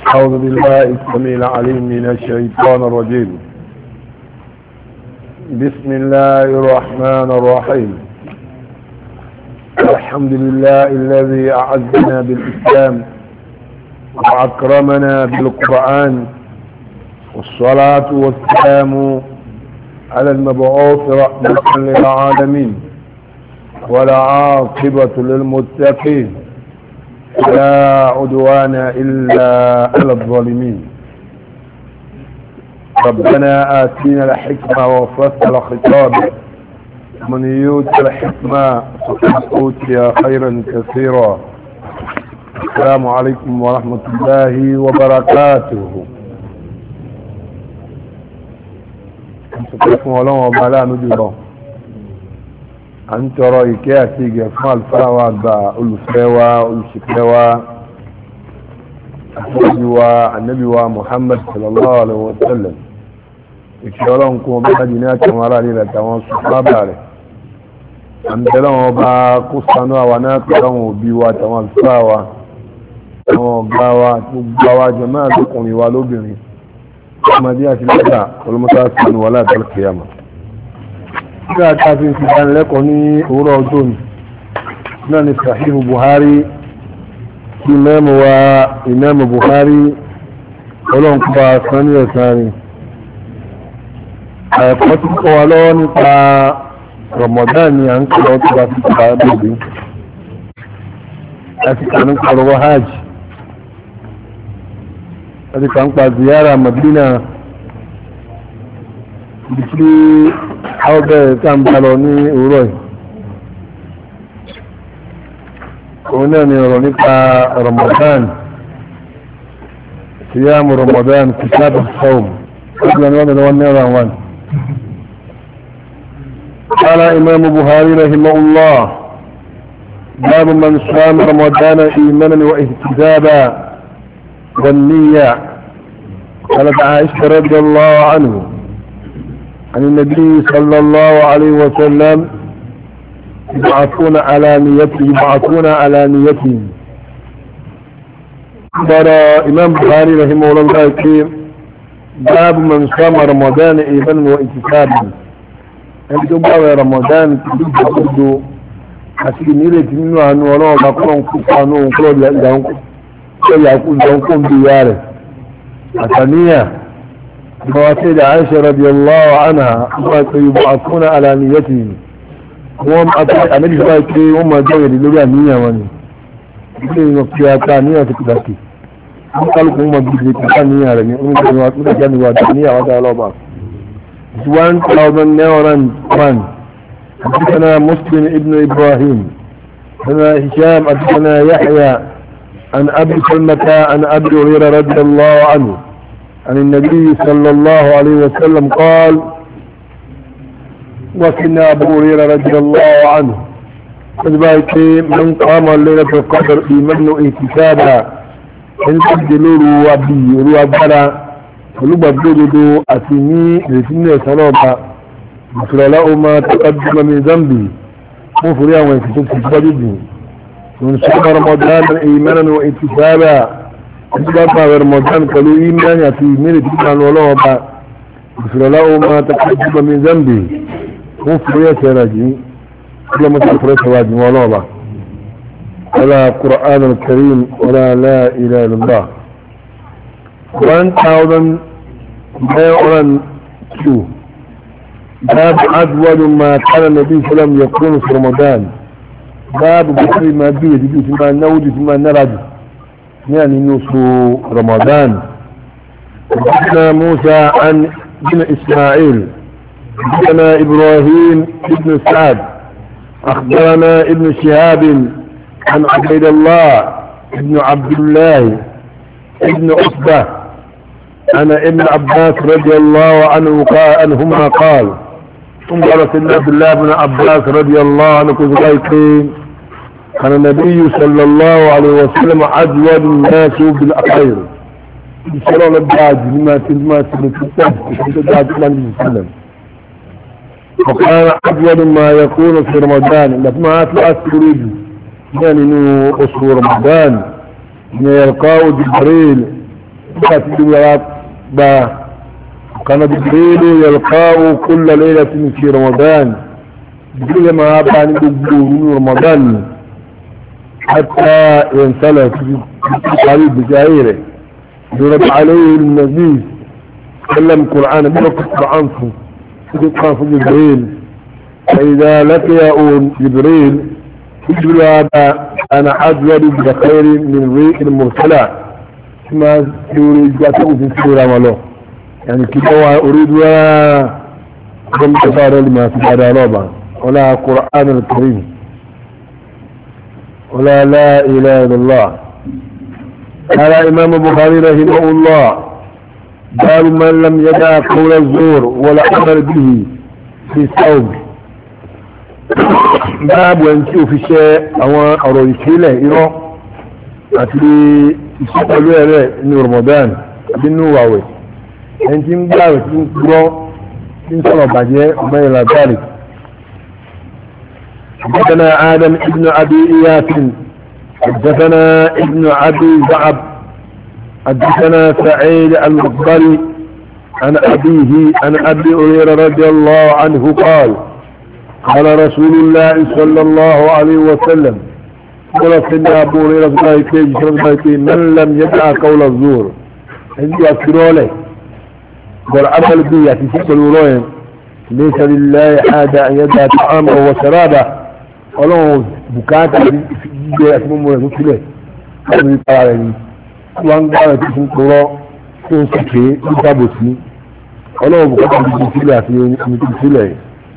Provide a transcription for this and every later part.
أعوذ بالله السميع العليم من الشيطان الرجيم بسم الله الرحمن الرحيم الحمد لله الذي أعزنا بالإسلام وأكرمنا بالقرآن والصلاة والسلام على المبعوث رحمة للعالمين والعاقبة للمتقين لا عدوان إلا على الظالمين ربنا آتينا الحكمة وفصل الخطاب من يؤت الحكمة فقد أوتي خيرا كثيرا السلام عليكم ورحمة الله وبركاته سبحانه الله وبلا نجوبه a ń tọrọ ìkẹ́ àti ìgẹ̀ fún àlùfáà wa àgbà olùfẹ́ wa olùṣìpẹ̀ wa àfọ́jú wa ànábì wa muhammad sallallahu alaihi wa sallam ìkẹ́ ọlọ́run kún ọba jù ní àtàwọn ará nílẹ̀ àtàwọn sùpábà rẹ̀ à ń tẹ́lẹ̀ wọn bá kó sanú àwa náà pẹ̀lú àwọn òbí wa àtàwọn àlùfáà wa àwọn ọ̀gá wa gbogbo àwa jẹ̀mọ́ àlùkùnrin wa lóbìnrin ọmọdé àti lẹ́tà olùmọ́tà sanu wọlé àtàlùkìyàmà tí a ta fi ń fi lẹ́kọ̀ọ́ ní òwúrọ̀ ọjọ́ ni náà ni sahihu buhari tí mẹ́mù wa ìmẹ́mù buhari ọlọ́nkúpa sani ẹ̀sán ni ẹ̀kọ́ tí kọ́ wa lọ́wọ́ nípa ramadan ni à ń kọ́ tó bá fi kọ́ bèbè láti kà ní kọ́ hajj láti kà ń pa ziyara madina bìtí àwọn bẹ̀rẹ̀ tá ń bá lọ ní òwúrọ̀ yìí òun náà ni ọ̀rọ̀ nípa Ramadan siyamu Ramadan kitabu sawm ọdún ni wọ́n ni wọ́n náírà wọn قال إمام بخاري رحمه الله باب من صام رمضان إيمانا واحتسابا والنية قالت عائشة رضي الله عنه عن النبي صلى الله عليه وسلم يبعثون على نيته يبعثون على نيتهم قال إمام بخاري رحمه الله الكريم باب من صام رمضان إيمانا وانتسابا ẹni tó báwẹ̀ ramadan kìí ìjọkúdó àti ìnírètí nínú àánú ọlọ́run bá kọ́ ń kú panu kúrò ìyàkún bí ìyá rẹ̀ àtàníyà بواسيد عائشة رضي الله عنها يبعثون على نيتهم وهم أطلع النبي صلى الله عليه وسلم وهم جاءوا للولا نية واني يقولون وقتها نية تكتاكي قالوا هم بيجي كتا نية لني هم كانوا كانوا وادي نية وادي الله بعض سوان thousand نوران وان حدثنا مسلم ابن إبراهيم حدثنا هشام حدثنا يحيى عن أبي سلمة عن أبي هريرة رضي الله عنه عن النبي صلى الله عليه وسلم قال وكنا أبو هريرة رضي الله عنه فذلك من قام ليلة القدر إيمان احتسابا إن تبدلوا روابي روابنا olùgbàgbódodo àti ní ìrètínú ẹ̀sán náà bá ìfìrà láwọn máa taqaddama min zambi fún fúrí àwọn ìfìtò ti gbájú jù ní sọ́kọ̀ ramadan imanan wa ihtisaba أسباب رمضان قالوا إيمان في ميرة كان ولا با غفر له ما تقدم من ذنبه غفر يا سراجي كل ما تغفر سواجي ولا با ولا قرآن الكريم ولا لا إله إلا الله 1002 باب أجود ما كان النبي صلى الله عليه وسلم يكون في رمضان باب بكر ما بيه تجي ثم نودي ثم نرد يعني نصف رمضان حدثنا موسى عن بن إسماعيل حدثنا إبراهيم بن سعد أخبرنا ابن شهاب عن عبيد الله ابن عبد الله ابن عتبة أنا ابن عباس رضي الله عنه قال عنهما قال ثم قال سيدنا عبد الله بن عباس رضي الله عنه كذلك كان النبي صلى الله عليه وسلم أجود الناس بالأخير بسرعة الدعاج لما تلما تلتفتح الدعاج إلى النبي صلى الله عليه وسلم وكان أجود ما يكون في رمضان لما أتلع السريد يعني إنه أسر رمضان إنه يلقاه جبريل nígbà tí wọ́n gba كان جبريل يلقاه كل ليلة في رمضان جبريل ما بان من رمضان حتى ينسلف في قريب بجائره يرد عليه النبي سلم قرآن بلقى القرآن في القرآن في جبريل فإذا لقي جبريل جبريل هذا أنا أجود بخير من الريح المرسلة كما يريد جاته في سورة ولو يعني كده أريد ولا كم تفار لما في هذا ربا ولا قرآن الكريم ولا لا إله إلا الله قال إمام البخاري رحمه الله باب من لم يدع قول الزور ولا عمل به في الصوم باب وانتو في شيء أو أرويكي له إيرو أتلي يسألوا له إنه رمضان أبنه واوي ẹni tí ń gbààwẹ̀ tí ń gbọ́ tí ń sọ̀rọ̀ bàjẹ́ ọmọ ìlà báàlì حدثنا آدم ابن أبي إياس حدثنا ابن أبي زعب حدثنا سعيد المقبري عن أبيه عن أبي هريرة رضي الله عنه قال قال رسول الله صلى الله عليه وسلم قال سيدنا أبو هريرة من لم يدع قول الزور عندي أذكره له والعمل به في سبب الولاية ليس لله حاجة أن يدع طعامه وشرابه ولو بكاتا في جيجي أسمه مرة كله هذا يطلعني وان قال تسم قراء تون سكي يتابسني ولو بكاتا في جيجي في جيجي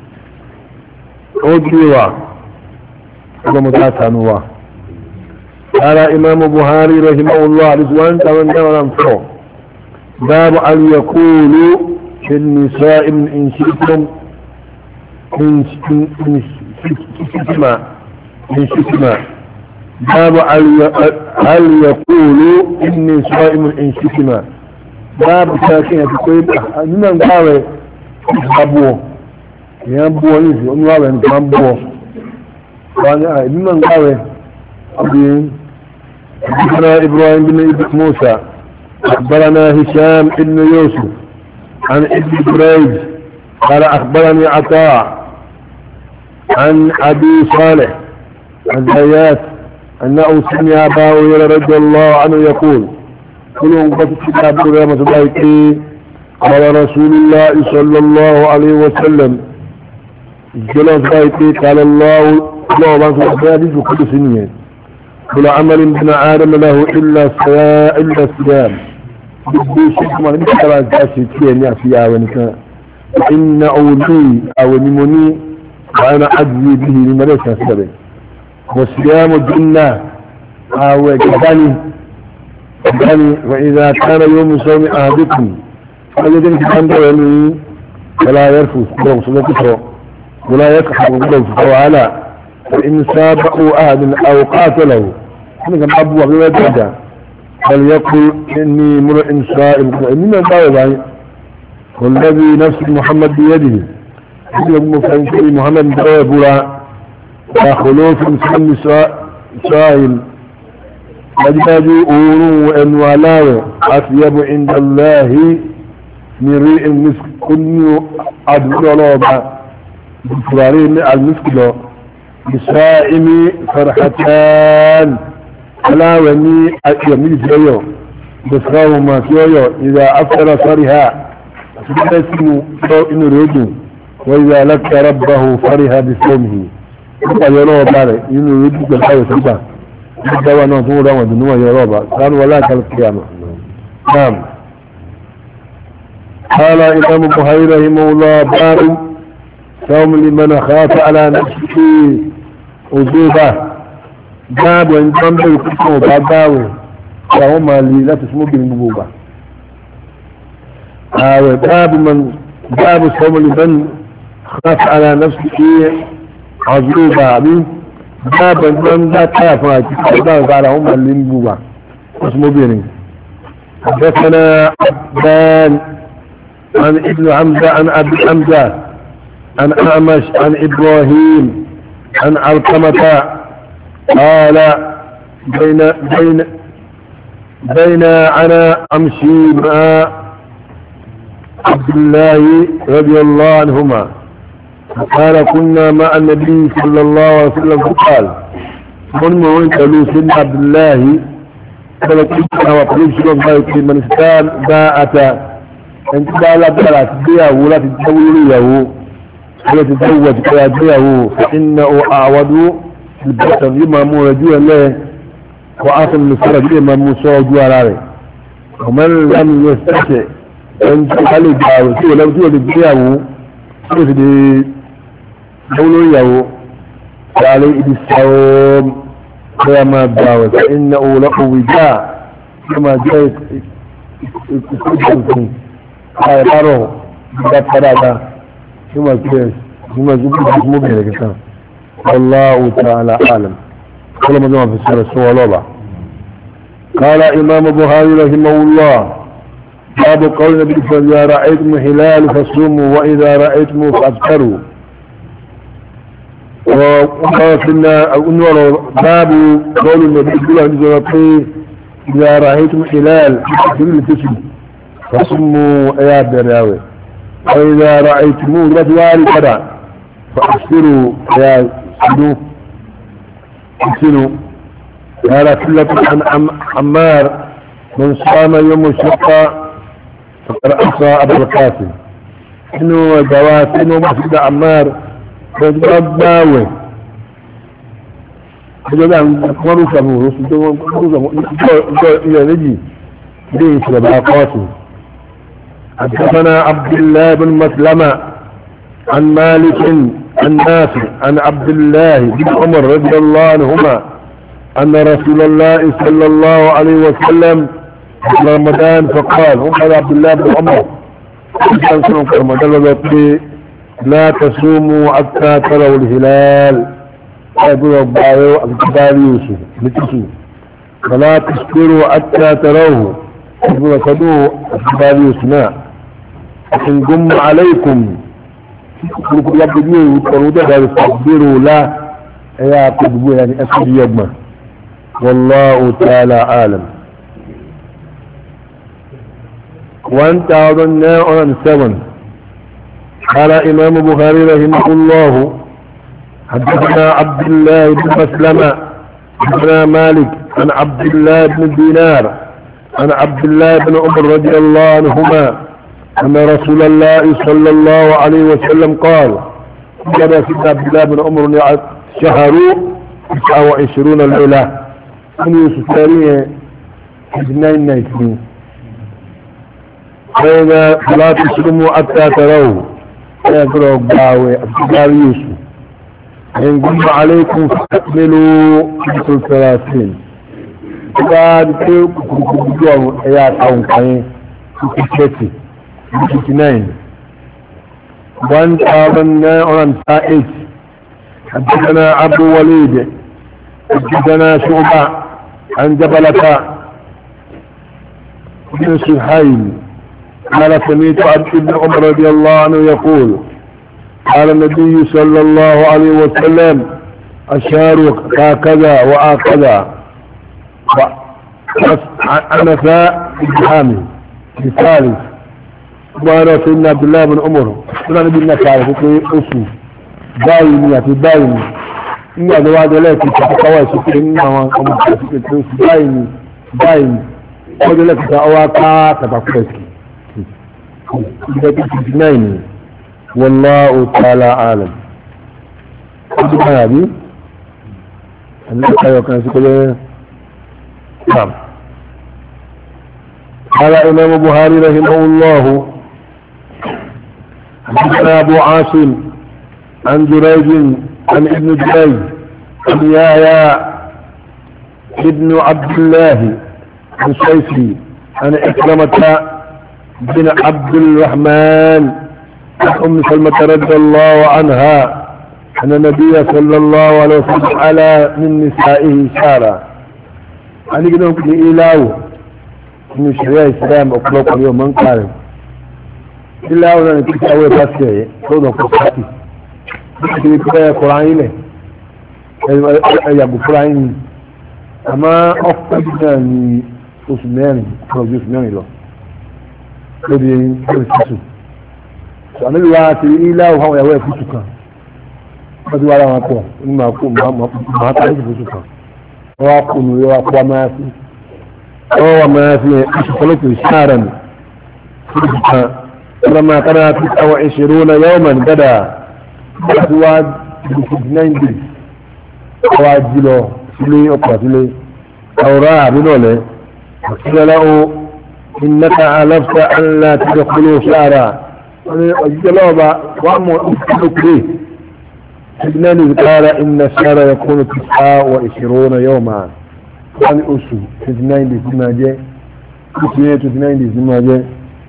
أجروا هذا متاسانوا قال إمام بخاري رحمه الله رضوان تمام تمام فوق باب أن يقول النساء من إن شئتم إن شئتما إن شئتما باب هل يقول النساء من إن شئتما باب ساكنة تقول من قال أبوه ينبوه نسي أنه قال ينبوه وانا من قال أبين حدثنا إبراهيم بن موسى أخبرنا هشام بن يوسف عن ابن بريج قال أخبرني عطاء عن أبي صالح عن زيات أنه سمع أبا هريرة رضي الله عنه يقول كلهم قد كتاب رحمة الله قال رسول الله صلى الله عليه وسلم جلس بايتي قال الله الله ما سبحانه وكل سنين كل عمل ابن آدم له إلا الصيام إلا الصيام gbogbo ṣe kí wọn nípa tara ìta ṣe tí ẹ ní àfihàn àwọn nìkan iná òní àwọn ni mo ní wàhánà àdìyẹ bí ní mẹ́rẹ̀ ìṣẹ́ sílẹ̀ mo sì yá mo dín náà àwẹ̀ gàdání gàdání wà ìdá kára yóò mú sọ́mi àdínkù wọ́n yẹ́ kí wọ́n bẹ̀rẹ̀ ní wọlá yẹ fò gbọ́dọ̀ sọ́dọ̀ kútọ̀ wọlá yẹ kà fò gbọ́dọ̀ fò wàhálà in sábà ó àdìn àwòkátọ̀ lọ́wọ́ wọ́n kà bá bu àbúrò dàda فليقل إني امرئ صائم إنما قال والذي نفس محمد بيده يقول فإن محمد بيبرا وخلوف سن سائل أجداد أورو وإن ولاو أطيب عند الله من ريء المسك كن أدبر لوبا بفرارين المسك لو بسائم فرحتان aláwẹ̀ ní àyẹ̀mí ìfẹ́yọ̀ bẹ̀sìráwò máa fi ọyọ̀ ìdá afẹ́ra fariha àti bẹ́ẹ̀ sínú lọ inú rẹ̀ dùn wọ́n ìdá alákẹ́rẹ́ báhù fariha bí fọ́ọ̀mù nípa yọ lọ́wọ́ bá rẹ̀ inú rẹ̀ dùn pẹ̀lú ayọ̀ sígbà ní dáwà náà tó wọ́n dùn níwọ̀n yọ lọ́wọ́ bá sánú wọlé àkàlù kìyàmà naam قال إمام بخاري رحمه الله باب صوم لمن خاف على نفسه عذوبه báàbù ẹni tó ń bẹ̀rù púpọ̀ ọba báwẹ̀ àwọn máa lè láti fún obìnrin gbogbo ọba ààrẹ báàbù man báàbù sọmọlì bẹ́ẹ̀ láti ara nafsi ṣe àzúrò bá àbí báàbù ẹni tó ń dá táyà fún àti ọba ọba ara àwọn máa lè gbogbo ọba láti fún obìnrin حدثنا عبدان عن ابن حمزة عن أبي حمزة عن أعمش عن إبراهيم عن علقمة قال بين بين بين أنا أمشي مع عبد الله رضي الله عنهما قال كنا مع النبي صلى الله عليه وسلم فقال من من قالوا سيدنا عبد الله قال كنت انا وقلت شلون قال من استان باءة انت بقى لا تبقى تبيعه ولا تتزوجه ولا تتزوج ولا تبيعه فانه اعود البطن يما مورجوه له وعاصم المسرج يما موسوجوه عليه ومن لم يستطع ان تخلي جاوه ولو تولي تبيعه تولي olóyàwó ṣàlẹ̀ ibi sàwọ́m bí a máa gbà wẹ̀ fẹ́ iná òwúrọ̀ òwìjá bí a máa jẹ́ ìkúkúkú àìbárọ̀ gbígbà padàdà bí a máa kí ẹ̀ bí a máa gbígbà bí mo bẹ̀rẹ̀ kẹta wallahu ta'ala alam kọ́lọ́ mọ́tò máa fi sọ̀rọ̀ sọ ọlọ́ba قال إمام بخاري رحمه الله باب قول النبي صلى الله عليه وسلم إذا رأيتم هلال فصوموا وإذا رأيتم فأفطروا وقالنا أنور باب قول النبي صلى الله عليه وسلم إذا رأيتم حلال في التسم فصموا يا براوي وإذا رأيتموه رجوال كذا فأكثروا يا سنو سنو قال كلة عن عمار من صام يوم الشقة فقد أحصى أبو القاسم إنه جواسين ومسجد عمار pẹ̀lú gbáwẹ̀ ọjọ́dá wọ́n rú sàmù oṣù tó wọ́n rú sàmù ilẹ̀ méjì bí i ṣe bá kọ́ọ̀tù حدثنا عبد الله بن مسلمة عن مالك عن نافع عن عبد الله بن عمر رضي الله عنهما أن رسول الله صلى الله عليه وسلم في رمضان فقال وقال عبد الله بن عمر كان في رمضان لا تصوموا حتى تروا الهلال يقول الضعيو الكبار يوسف لتسو فلا تسكروا حتى تروه يقول صدوه الكبار يوسف إن قم عليكم يقول يبدو يقولوا فاستكبروا لا يا قدبوا يعني أسد يوم والله تعالى عالم 1907 قال إمام بخاري رحمه الله حدثنا عبد الله بن مسلمة حدثنا مالك عن عبد الله بن دينار عن عبد الله بن عمر رضي الله عنهما أن رسول الله صلى الله عليه وسلم قال جرى سيدنا عبد الله بن عمر شهروا 29 ليلة من يوسف تاريه 1919 فإذا لا تسلموا حتى تروه يقرأ باوي أبتدار يوسف إن قم عليكم فأكملوا مثل ثلاثين بعد كيف كنتم يا قوم كاين كتشتي كتنين وان تابنا ورن سائج حدثنا عبد وليد حدثنا شعبة عن جبلة بن سهيل قال سميت عبد بن عمر رضي الله عنه يقول قال النبي صلى الله عليه وسلم أشار هكذا وهكذا أنف الجحامي الثالث وانا سيدنا عبد الله بن عمر سنة نبي الناس على فكرة أسو بايني في بايني إن هذا وعد لك تتقوى سكرين وما سكرين بايني بايني وعد لك تأواكا تتقوى اثنين والله تعالى عالم قد هذه الناس يكون سكولة نعم قال إمام بخاري رحمه الله حدثنا أبو عاصم عن جريج عن ابن جريج عن يايا ابن عبد الله عن سيفي عن إكرمة بن عبد الرحمن عن أم سلمة رضي الله عنها أن النبي صلى الله عليه وسلم على من نسائه شارع أنا قلنا لكم إلاو من شريعة الإسلام أطلق اليوم من قال إلاو أنا كنت أول باسكي صودا قصتي بكي كده قرآن له يا أبو قرآن أما أفضل يعني oṣù mẹ́rin kọ́nà ojú oṣù mẹ́rin lọ lórí lórí sísù sọ àmì wa ti ilá òfò àwọn ìyàwó ẹ̀ fúsù kan wọ́n ti wá ara wọn pọ̀ ní màá kó màá tó lóṣù fúsù kan wọ́n wá kó nu wọ́n wá kó amáyásí wọ́n wá amáyásí yẹn oṣù kọ́lọ́tù sáárà ní fúsù kan wọ́n máa kára fi àwọn ìṣòro náà yẹ́wọ́ mọ̀ ní gádà wọ́n ti wá fifty nine days wọ́n wá jí lọ sílé ọkọ̀ sílé àwòrán àbí náà lẹ́ وقيل له إنك علفت أن لا تدخلوا شعرا وجد له وأمر أسألك ليه سجنان قال إن الشهر يكون تسعة وعشرون يوما قال أسو سجنان دي سما جاء أسو سجنان دي سما جاء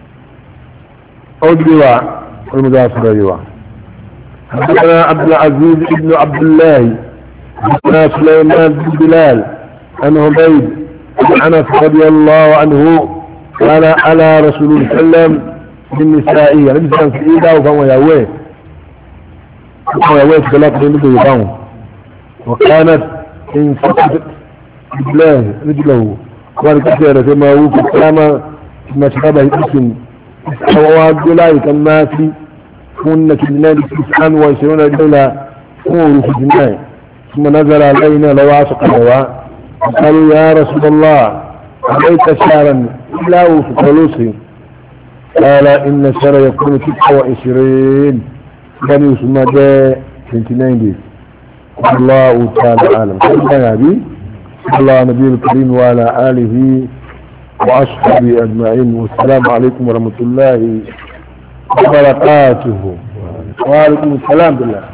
أدلوا المدافر أيوة حدثنا عبد العزيز ابن عبد الله حدثنا سليمان بن بلال عن عبيد انس رضي الله عنه كان على رسول الله صلى الله عليه وسلم بالنسائية لم يسلم في إيدا وفهو يهوه وفهو يهوه ثلاثة من يباهم وكانت إن فقدت رجلاه رجله قال كثيرة كما هو في السلامة ما شربه اسم وعبد الله كما في كنا كجنان تسعا وعشرون رجلا فور في الجنان ثم نزل علينا لواصق الهواء قالوا يا رسول الله عليك شهرا لا وفقلوسي قال إن الشهر يكون تسعة وعشرين بني ثم جاء 29 days الله تعالى عالم كيف يا أبي صلى الله على نبي الكريم وعلى آله وأصحابه أجمعين والسلام عليكم ورحمة الله وبركاته وعليكم السلام بالله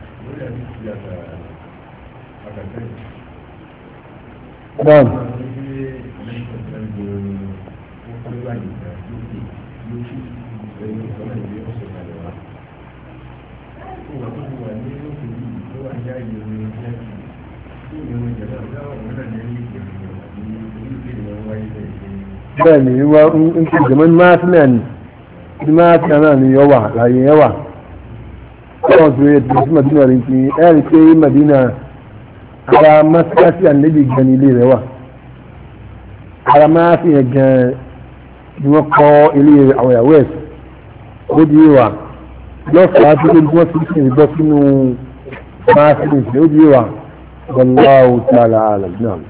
نعم bẹ́ẹ̀ni wọ́n ń kí jẹ́mọ́ máa sí náà ni ní máa sí náà ni yọ wà láyé yẹ wà wọ́n tó yẹ tó sí madina rí kí ẹ̀rí pé madina ara masakasi ànẹ́bí gan ní ilé rẹ̀ wà ara máa sí yẹn gan ni wọ́n kọ́ ilé àwọn ìyàwó ẹ̀ ó di wà lọ́fàá tó lé wọ́n ti sìn bọ́ sínú máa sí ní ó di wà wallahu ta'ala alam náà.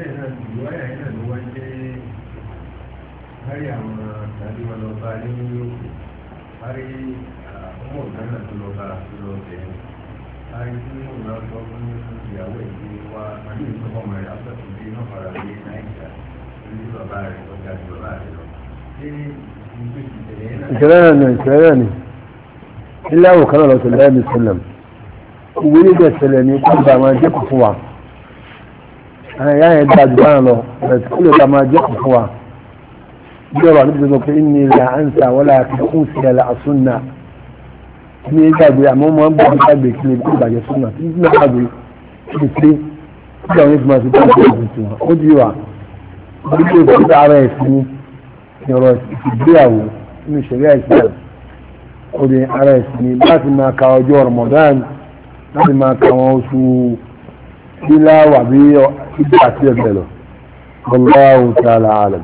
kárí àwọn tàbí wọn lọ bá ní òkè kárí ọmọ ìgbàna tó lọ bá tó lọ bẹ̀ ẹ́ kárí tí mo náà sọ fún ìyàwó ẹ̀ pé wá àti ìsọfọ ọmọ rẹ̀ afẹ́kùn bí iná fara lé náírà ní bàbá rẹ̀ ọjà ní bàbá rẹ̀ lọ. ṣé ìṣẹ̀lẹ̀ náà ni ìṣẹ̀lẹ̀ náà ni ilé àwọn kan náà lọ sọ̀rọ̀ ẹ̀mí sẹ́lẹ̀m òwe ní ìjẹ́ ìṣẹ̀lẹ̀ ni kó bá máa jẹ́ kù fún wa àwọn ìyá yẹn dájú báyọ̀ lọ ẹ̀sìn kó lè bá máa jẹ́ kù fún wa bí ọ̀rọ̀ níbi tó pé ní ilẹ̀ àǹsà wọ́n lára fi kún sí ẹ̀là àsúnà ní ìgbàgbé àmọ́ mọ́ ń bọ̀ ní ìgbàgbé kí lè kó ìbàjẹ́ súnà tí ní ìgbàgbé kí lè pé kí àwọn ìfúnma sí kí lè kó wọn ó di wà ó di pé kí ara ẹ̀ sí ní ọ̀rọ̀ ìgbéyàwó nínú ìṣẹ̀lẹ̀ ìṣẹ̀lẹ̀ ó di ara ẹ̀ sí ní láti máa ka ọjọ́ Ramadan láti máa ka àwọn oṣù bíláwà bí ìgbà àti ẹgbẹ́ lọ Wallahu ta'ala alam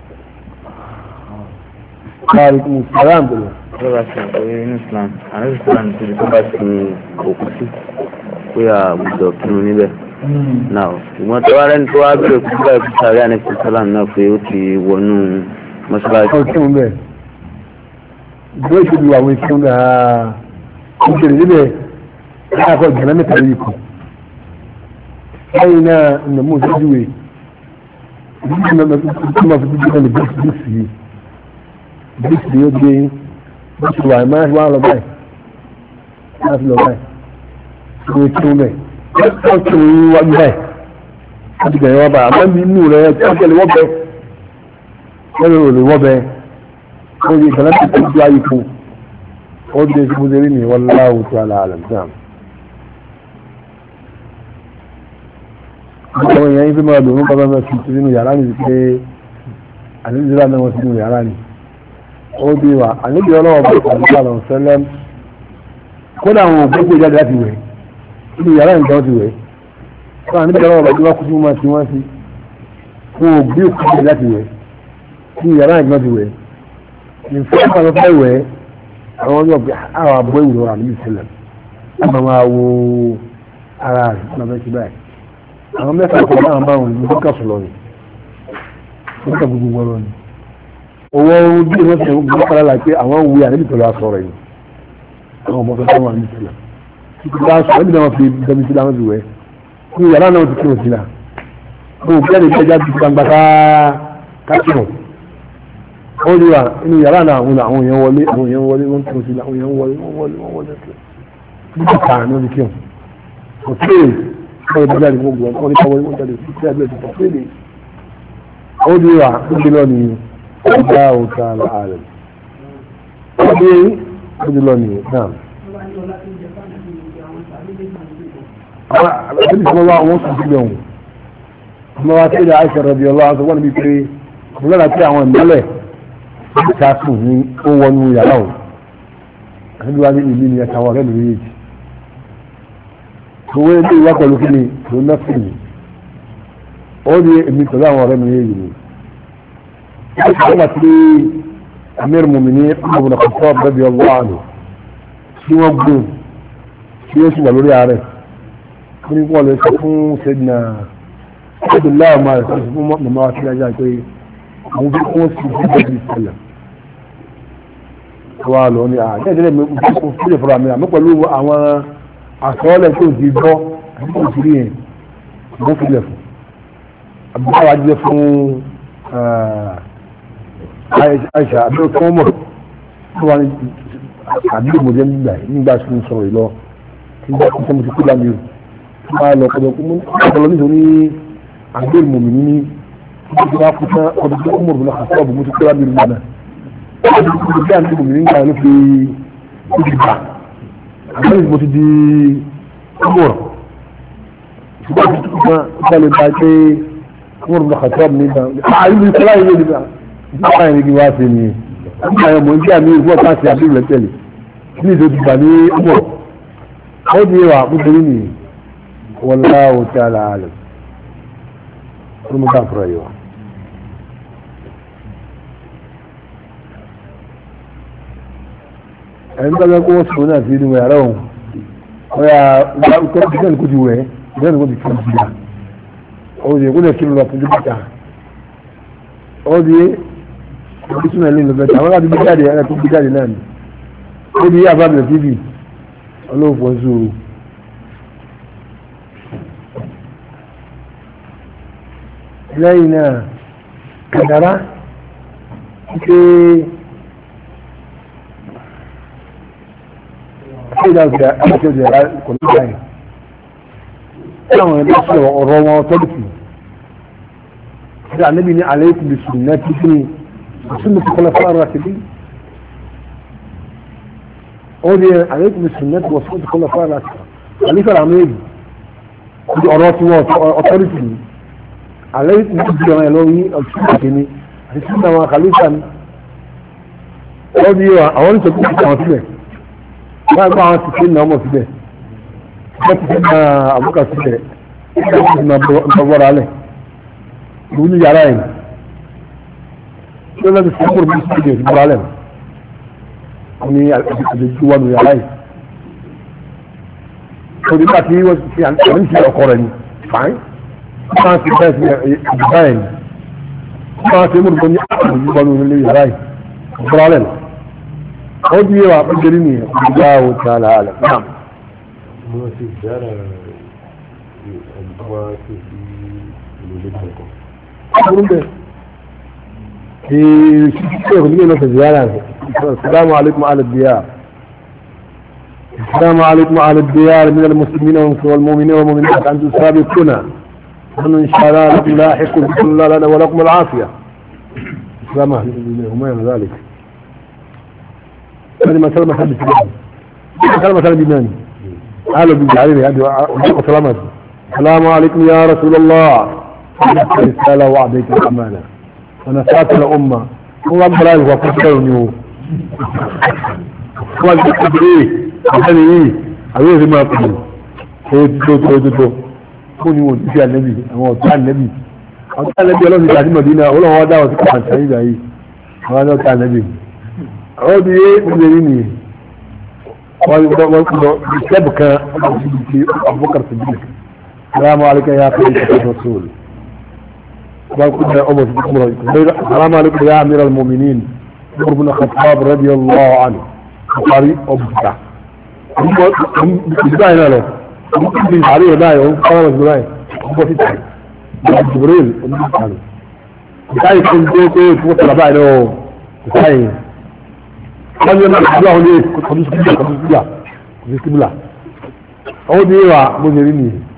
Alaikum salam bẹ̀rẹ̀. lọ́wọ́ ṣe àpẹẹrẹ inú islam àwọn islam ti di tó bá ti òkú sí pé àwùjọ kírun níbẹ̀ náà ṣùgbọ́n tó wá rẹ́ni tó wá bẹ̀rẹ̀ kú bá ẹ̀kú sáré àníkú sálàm náà pé ó ti wọnú mọ́ṣáláṣí. Ọ̀ kí n bẹ̀. Ìgbó ìṣèlú àwọn ìṣẹ́ ń bẹ̀ ha. Ó bẹ̀rẹ̀ níbẹ̀ láàkọ̀ ìgbàlá mẹ́ta yìí kù. Lẹ́yìn náà ìnà mú ìṣẹ́jú wẹ̀. Ìdílé náà tó máa fi dídí náà ní bíìsì yìí. Bíìsì yóò gbé bó ti wà máa wá lọ báyìí. Máa fi lọ báyìí. Ìwé tí ó bẹ̀. Wọ́n ti ń wájú báyìí. Wọ́n ti bẹ̀rẹ̀ wá báyìí. Àmọ́ mi inú rẹ̀ tí wọ́n tẹ̀lé wọ́n bẹ̀. Wọ́n lè rò wọ́n bẹ̀. Wọ́n di ìkànnì tó ti ayé kú. Ó di èsì bó ṣe rí ni wọ́n láwù tó àlà àlà náà. Àwọn èèyàn yín fi máa dùn ún bàbá máa fi sínú yàrá mi pé àlejò náà wọ́n sínú yàrá ni. Ó di wa àlejò ọlọ́wọ́ bá àlùkò àlọ́ sẹ́lẹ̀m. Kódà àwọn òkú jáde láti wẹ̀. Inú yàrá ìjọ ti wẹ̀. Fún àlejò ọlọ́wọ́ bá tí wọ́n kú sí wọn sí wọ́n sí. fún ògbé òkú láti wẹ̀ kí yàrá ìgbọ́n ti wẹ̀ nǹkan àwọn fẹ́ wẹ̀ àwọn ọjọ́ pé àwọn abọ́ ìwúrọ̀ àmì ìṣẹ̀lẹ̀ àmọ́ máa wo ara rẹ̀ máa fẹ́ ṣe báyìí àwọn mẹ́fà kan náà máa wọn ní bókà sọ̀rọ̀ ni bókà gbogbo wọn lọ ni owó bí wọ́n fi gbọ́ kára la pé àwọn wuyi àníbi pẹ̀lú asọ̀rọ̀ yìí àwọn ọmọ fẹ́ fẹ́ wọn àmì ìṣẹ̀lẹ̀ títí bá sọ ẹbí náà wọn fi dẹ́mi sí láwọn fi wẹ̀ kí yàrá náà ti kírun sí la kó o bẹ́ẹ̀ ni bẹ́ẹ̀ já ti gbangba ká ká kírun ó ní wa inú yàrá náà àwọn àwọn èèyàn wọlé àwọn èèyàn wọlé wọ́n kírun sí la àwọn èèyàn wọlé wọ́n wọlé wọ́n wọlé nígbà kan ní wọ́n ti kírun kò sí wọ́n ti jáde gbogbo wọn ní káwọn wọ́n jáde sí ẹgbẹ́ ti pọ̀ ní ó ní wa ó ní lọ ní ọjà òkà ààrẹ ó ní ó ní lọ ní náà àwọn àbẹ̀bí tí wọ́n wá wọ́n sùn sílẹ̀ ọ̀hún wọ́n wá sí ilẹ̀ àìsàn rẹ̀ bí ọlọ́wọ́ sọ wọ́n níbi pé mo lọ́la tí àwọn ìmọ́lẹ̀ ti ká sùn ní ó wọnú yàrá òun àti wá ní ìlú ni ẹ̀ka ọ̀rẹ́ mi méjèèjì owó ilé ìwá pẹ̀lú kí ni tó ná sí mi ó ní èmi pẹ̀lú àwọn ọ̀rẹ́ mi méjèèjì ni ó sì wọ́n ti amir mumini ọmọbìnrin kan tó ọ̀bẹ bí ọlọ́wọ́ àná tí wọ́n gbó tí ó sì wà lórí ààrẹ wọ́n ní wọ́n lè sọ fún sẹ́dínà abdullahi ọmọ rẹ̀ sọ fún mọ̀mọ́ wa sílẹ̀ ajá pé àwọn fi kún sí sí bẹ́ẹ̀ bí sẹ́lẹ̀ wà lọ ní àjẹ́ ìdílé mi fi kún sílẹ̀ fúnra mi àmọ́ pẹ̀lú àwọn àsọ́ọ́lẹ̀ tó ti gbọ́ àti tó ti rí yẹn mo fi lẹ̀ fún abdullahi wa jẹ́ fún aisha abdul kọ́mọ̀ tó wà ní àbí mo jẹ́ nígbà tí mo sọ̀rọ̀ yìí lọ nígbà tí mo ti kú lámì o máa lọ ọ̀dọ̀ ọ̀pọ̀lọ nítorí àgbèrè mọ̀mí ní títí bá kú tán ọdún tó kúmọ̀ bùnà àti ọ̀bùn tó kúrò àbẹ̀rẹ̀ mọ̀nà ọdún tó bí àti mọ̀mí nígbà ló fi ó ti bà àgbẹ̀rẹ̀ mo ti di kúmọ̀ ṣùgbọ́n àti tó kúmọ̀ nígbà lè bá pé kúmọ̀ bùnà àti ọ̀bùn nígbà àyè mi sọlá yìí nígbà nígbà yẹn ni wá sí ni nígbà yẹn mọ̀ ní àmì ìfọ̀ káàsì àbẹ̀rẹ̀ tẹ̀lé ní ìdòdì gbà ní kúmọ̀ ó di wà nítorí nìyí والله تعالى عالم المغفر ايوه عندما يقول هنا في دم يرون ويا وكان كان كجوه كان كنت كجوه او دي يقول لك لو تجيبها او دي بسم الله اللي بتاع ولا دي بجاري انا كنت بجاري نان او دي يا باب التي في الله فوزو lẹ́yìn náà kàdàrá pé ṣéjà àti ọjà kò ní báyìí láwọn ẹgbẹ́ sí ọ̀rọ̀ wọn tọ́lùkù ṣe àníbi ní alaykum bi sunnati kí ni sunnati khulafa ar-rashidin ó di alaykum bi sunnati wa sunnati khulafa ar-rashidin àlífẹ́ àwọn èyí ọ̀rọ̀ tí wọ́n ọ̀tọ́rìtì ni alẹ́ ní ìdí ọ̀rọ̀ lórí ọ̀tún ìkíní àti tí àwọn kàlífà ní ó di wa àwọn ní sọ́kùn ìkíní àwọn síbẹ̀ wọ́n gbọ́ àwọn tìkí ní ọmọ síbẹ̀ wọ́n ti fi na àbúkà síbẹ̀ wọ́n ti fi na bọ́bọ́ra alẹ̀ ìlú ní yàrá yìí tí ó lọ́dún fún kúrò bí síbẹ̀ ti bọ́ra alẹ̀ ní àdéjú wà ní yàrá yìí ó di bá ti wọ́n ti fi àwọn ìṣẹ̀lẹ̀ ọkọ rẹ̀ ní fine máa ti bẹ́ẹ̀ sí ìdìbà ẹ̀ ní máa ti múlùú ní àwọn ìgbà ní ilé yàrá yìí ọ̀pọ̀lọpọ̀ lọ ó di yẹwà pẹ́jẹ́rì ní ìgbà wo ti àlà àlà náà. mo ti dára ẹ̀dùnmọ́ tó fi ìlú lé kọ̀ọ̀kan. ọ̀pọ̀lọpọ̀ bẹ́ẹ̀ ee ṣíṣe ìròyìn yẹn lọ sí ziyara rẹ̀ السلام عليكم أهل الديار السلام عليكم أهل الديار من المسلمين والمؤمنين والمؤمنات أنتم سابقون ونحن إن شاء الله لكم لاحق بكل الله لنا ولكم العافية السلام عليكم وما إلى ذلك كلمة سلمة حدث كلمة سلمة بناني أهلا بالجعلين هذه وسلامة السلام عليكم يا رسول الله رسالة وعديك الأمانة ونسأت الأمة هو أكبر أهل وفكرني هو هو أكبر إيه أحد إيه أبيه ما أقول هو تدو تدو تدو fún ni wọn ti fi ànẹ́bì àwọn ọ̀tá ànẹ́bì àwọn tí ànábì ọlọ́run ìgbà tí mọ̀dínà ọlọ́run wá dáwọ̀ sí kàǹtà ìgbà yìí àwọn náà tí ànábì àwọn tí yé ìgbè rí nìyí wọ́n wọ́n kú lọ bí sẹ́bù kan ọmọ sí ibi tí abubakar siddiq salamu alaykum ya kiri ṣe rasul wọ́n kú lọ ọmọ sí ibi tí salamu alaykum ya amir al-muminin umar bin khattab radiyallahu anhu bukari ọbùkà ìdíbà yìí náà lọ ìdíbà yìí àríyàn báyìí ó ń kọ́ ọmọ sí báyìí ó ń bọ́ sí tàyè jibril oníkàlù ìkáyì tó ń gbé pé fún tọ̀lá báyìí lọ́wọ́ ìkáyì wọ́n yẹ náà ìdúrà wọn ní kọjú síbílà kọjú síbílà kọjú síbílà ọwọ́ bí wà bó ṣe rí nìyí